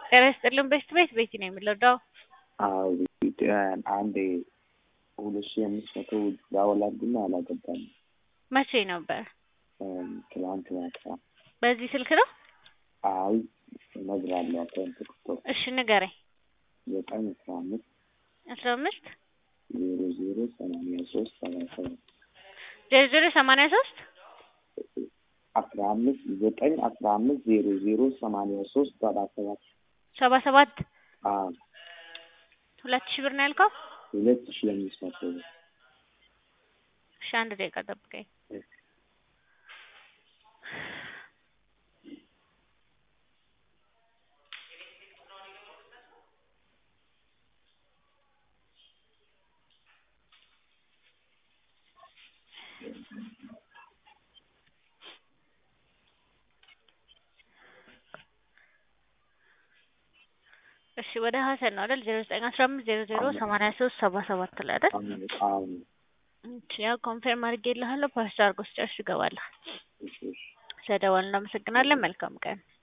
ጤና ይስጥልን ቤት ቤት ቤቲ ነው የሚለው አዎ ኢትዮጵያውያን አንድ ሁለት ሺህ አምስት መቶ ዳወላርግና አላገባም። መቼ ነበር? ትላንት ማታ። በዚህ ስልክ ነው? አይ እነግርሃለሁ። አካውንት ቁጥር እሺ ንገረኝ። ዘጠኝ አስራ አምስት አስራ አምስት ዜሮ ዜሮ ሰማንያ ሶስት ሰባ ሰባት ዜሮ ዜሮ ሰማንያ ሶስት አስራ አምስት ዘጠኝ አስራ አምስት ዜሮ ዜሮ ሰማንያ ሶስት ሰባ ሰባት ሰባ ሰባት አዎ ሁለት ሺህ ብር ነው ያልከው? ሁለት ሺህ አምስት መቶ ብር እሺ አንድ ደቂቃ ጠብቀኝ። እሺ ወደ ሀሰን ነው አይደል? ዜሮ ዘጠኝ አስራ አምስት ዜሮ ዜሮ ሰማንያ ሶስት ሰባ ሰባት ላይ አይደል? አዎ እሺ ያው ኮንፌርም አድርጌልሃለሁ። ፓስታ አድርጎ ስጨርስ ይገባልሃል። እሺ እሺ ስለደወልን እናመሰግናለን። መልካም ቀን